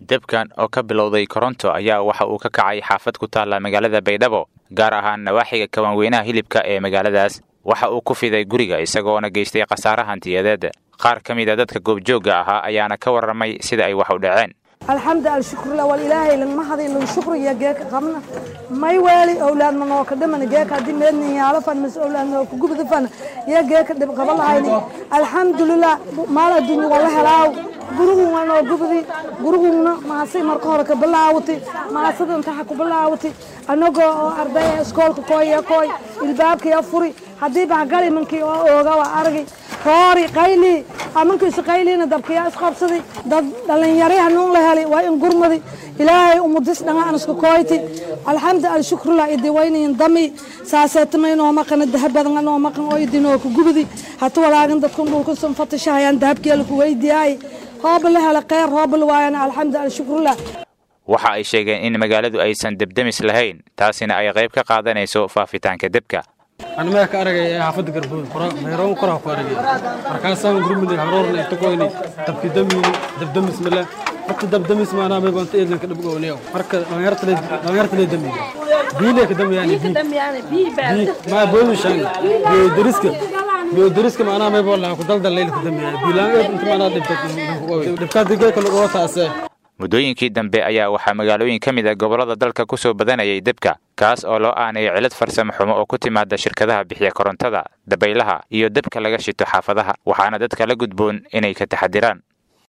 debkan oo ka bilowday koronto ayaa waxa uu ka kacay xaafad ku taalla magaalada baydhabo gaar ahaan nawaaxiga kawanweynaha hilibka ee magaaladaas waxa uu ku fiday guriga isagoona geystay khasaare hantiyadeed qaar ka mid a dadka goobjoogga ahaa ayaana ka warramay sida ay wax u dhaceen alxamdu alshukrla wal ilaahay langma hadin lagu shukriya geeka qabna may weeli owlaad manoo ka dhiman geeka haddii meednin yaalo fan mas owlaad noo ku gubda fan iyo geeka dhib qaba lahayni alxamdulilah maal adduunya wala helaaw gurigun waa noo gubdi guriguna maasay marka hore ka bilaawati maasada intaxa ku bilaawati anagoo oo ardaya iskoolka kooya kooy ilbaabkaya furi haddii bahgali mankii oo ooga waa argi roori qayli amankiisu qayliina dabkiyaa isqabsadi dad dhalinyari hanuun la heli waa in gurmadi ilaahay umudis dhanga aan isku kooyti alxamdu alshukrullah idiwaynayin dami saaseetamay noo maqana dahabadan noo maqan oo idinoo ku gubdi hatu walaagan dadkun dhulkusun fatishahayaan dahabkeela ku weydiyaay hooba la hela kheyr hooba la waayana alxamdu alshukrullah waxa ay sheegeen in magaaladu aysan debdemis lahayn taasina ay qayb ka qaadanayso faafitaanka debka aan meel ka aragay ee xaafadda garbood meeroon koraa ku aragay markaasaan gurmudey haroorna inta koyni dabki damiini dabdamis male horta dabdamis maanaa may banta eedlanka dhab gooniyo marka dhalinyarta lee damiini biilee ka damiyaani bii maa boodu shaan biyo dariska biyo dariska maanaa may boo laha ku daldal leyl ka damiyaani biilaan eed inta maanaa dhibta dhibkaadi geeka lagoo taasee muddooyinkii dambe ayaa waxaa magaalooyin ka mid a gobollada dalka ku soo badanayay debka kaas oo loo aanayay cilad farsamo xumo oo ku timaada shirkadaha bixiya korontada dabaylaha iyo debka laga shito xaafadaha waxaana dadka la gudboon inay ka taxadiraan